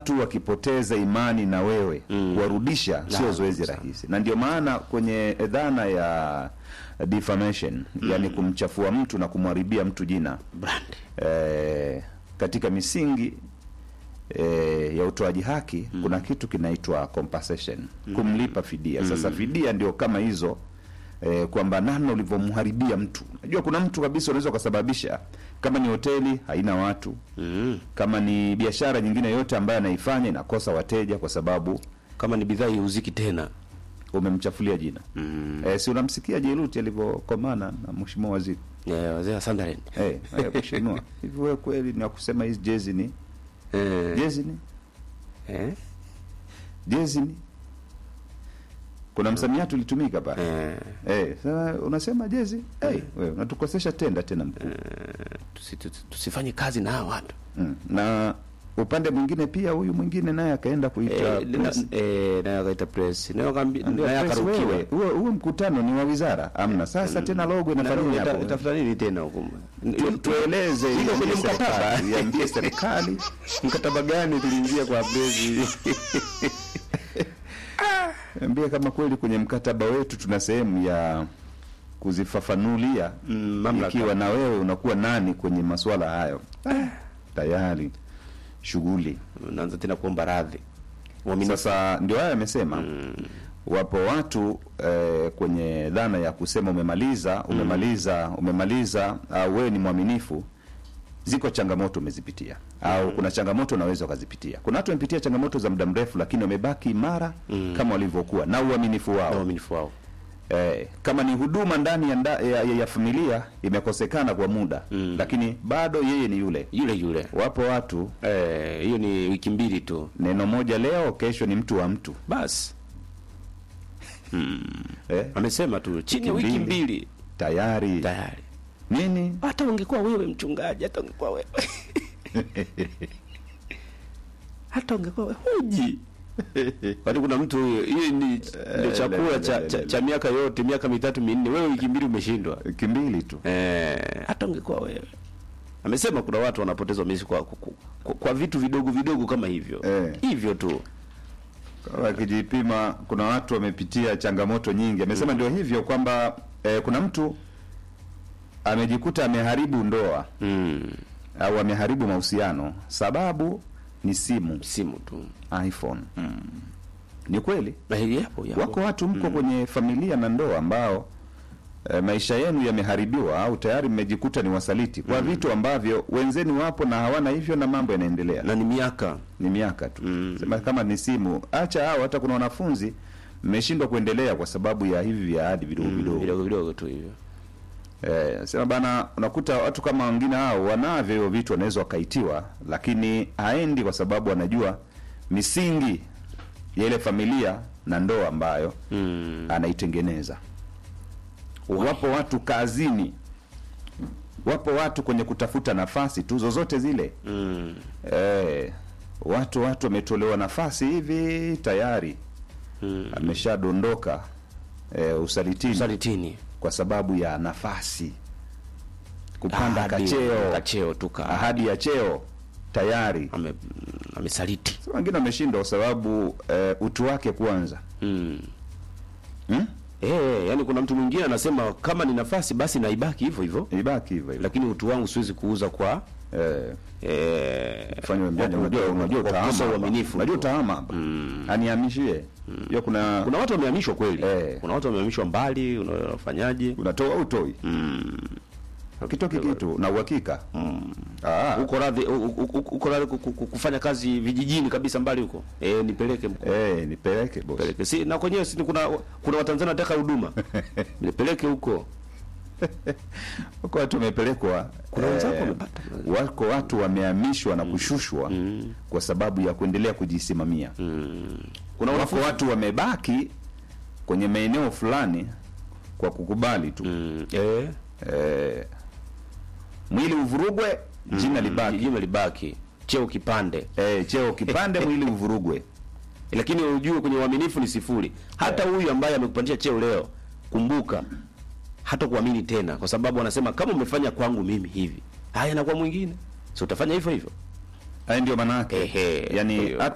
watu wakipoteza imani na wewe kuwarudisha sio Na, zoezi sana. rahisi, na ndio maana kwenye dhana ya defamation, yani kumchafua mtu na kumharibia mtu jina brand eh, katika misingi eh, ya utoaji haki kuna kitu kinaitwa compensation, kumlipa fidia. Sasa fidia ndio kama hizo eh, kwamba namna ulivyomharibia mtu. Najua kuna mtu kabisa unaweza ukasababisha, kama ni hoteli haina watu, mm. kama ni biashara nyingine yote ambayo anaifanya inakosa wateja kwa sababu kama ni bidhaa iuziki tena umemchafulia jina. mm. Eh, si unamsikia Jairuti alivyokomana na mheshimiwa waziri yeah, wazee wa Sunderland eh, eh, mheshimiwa hivi wewe kweli ni wakusema hizi jezi ni eh, jezi ni eh, jezi ni kuna msamiati ulitumika pale eh, eh, sasa unasema jezi eh, wewe unatukosesha tenda tena mkuu tusi, tusi, tusifanye kazi na hawa watu mm. na upande mwingine pia huyu mwingine naye akaenda kuita eh, na- press. eh, naye akaita press naye akambi- Ndio, naye press akarukiwa wewe, huo huo mkutano ni wa wizara amna sasa tena logo inafanya nini Ita- hapo itafuta nini tena huko Tu- tueleze Iko kwenye iambie mkataba. serikali, iambie serikali mkataba gani tuliingia kwa press ambie kama kweli kwenye mkataba wetu tuna sehemu ya kuzifafanulia Mm, mamlaka. ikiwa na wewe unakuwa nani kwenye masuala hayo ah, tayari shughuli naanza tena kuomba radhi Uaminifu. sasa ndio haya amesema wapo watu eh, kwenye dhana ya kusema umemaliza umemaliza umemaliza au wewe ni mwaminifu ziko changamoto umezipitia au kuna changamoto unaweza ukazipitia kuna watu wamepitia changamoto za muda mrefu lakini wamebaki imara kama walivyokuwa na uaminifu na wao uaminifu wao eh, kama ni huduma ndani ya, nda, ya, ya, ya familia imekosekana kwa muda Mm. lakini bado yeye ni yule yule yule wapo watu Eh, hiyo ni wiki mbili tu neno moja leo kesho ni mtu wa mtu basi eh, amesema tu chini ya Wiki wiki mbili. mbili tayari tayari nini hata ungekuwa wewe mchungaji hata ungekuwa wewe hata ungekuwa wewe huji kwani kuna mtu huyo hiyo ni ndio chakula cha, cha, cha miaka yote miaka mitatu minne wewe wiki mbili umeshindwa wiki mbili tu eh, hata ungekuwa wewe amesema kuna watu wanapoteza umesi kwa, kwa, kwa, kwa vitu vidogo vidogo kama hivyo Eh. hivyo tu wakijipima kuna watu wamepitia changamoto nyingi amesema ndio hivyo kwamba eh, kuna mtu amejikuta ameharibu ndoa mm. au ameharibu mahusiano sababu ni simu simu tu iphone ni kweli na hili yapo yapo wako watu mko kwenye familia na ndoa ambao e, maisha yenu yameharibiwa au tayari mmejikuta ni wasaliti kwa vitu ambavyo wenzenu wapo na hawana hivyo na mambo yanaendelea na ni miaka ni miaka tu Mm. sema kama ni simu acha hao hata kuna wanafunzi mmeshindwa kuendelea kwa sababu ya hivi vya ahadi vidogo vidogo vidogo vidogo tu hivyo Eh, sema bana, unakuta watu kama wengine hao wanavyo hivyo vitu, wanaweza wakaitiwa, lakini haendi kwa sababu anajua misingi ya ile familia na ndoa ambayo mm. anaitengeneza. Wapo watu kazini, wapo watu kwenye kutafuta nafasi tu zozote zile Mm. eh, watu watu wametolewa nafasi hivi tayari Mm. ameshadondoka eh, usalitini Usalitini kwa sababu ya nafasi kupanda Ahadi, kacheo kacheo tu ka ahadi ya cheo tayari ame amesaliti Sasa wengine wameshindwa kwa sababu eh, utu wake kwanza mm. hmm? Eh, yani kuna mtu mwingine anasema kama ni nafasi basi naibaki hivyo hivyo, ibaki hivyo hivyo lakini utu wangu siwezi kuuza kwa eh, eh, fanya mjanja kwa- unajua kwa- unajua kwa utaama kukosa hapa. uaminifu unajua tu. utaama hapa anihamishie hiyo kuna Kuna watu wamehamishwa kweli Eh. kuna watu wamehamishwa mbali, unafanyaje? unatoa au utoi Mm. kitoki kitu na uhakika Ah, Uko radhi u- u- u- uko radhi ku- ku- ku- kufanya kazi vijijini kabisa mbali huko eh, nipeleke mko eh, nipeleke boss peleke si na kwenyewe si kuna kuna watanzania wanataka huduma nipeleke huko wako watu wamepelekwa Kuna wenzako wamepata. wako watu wamehamishwa na kushushwa kwa sababu ya kuendelea kujisimamia kuna wako wanafunzi watu wamebaki kwenye maeneo fulani kwa kukubali tu mm, eh eh, mwili uvurugwe jina libaki jina libaki cheo kipande eh, cheo kipande mwili uvurugwe lakini ujue kwenye uaminifu ni sifuri hata huyu ambaye amekupandisha cheo leo kumbuka hata kuamini tena kwa sababu anasema kama umefanya kwangu mimi hivi haya na kwa mwingine si utafanya hivyo hivyo haya ndio maana yake Ehe, kwa yani hiyo- hata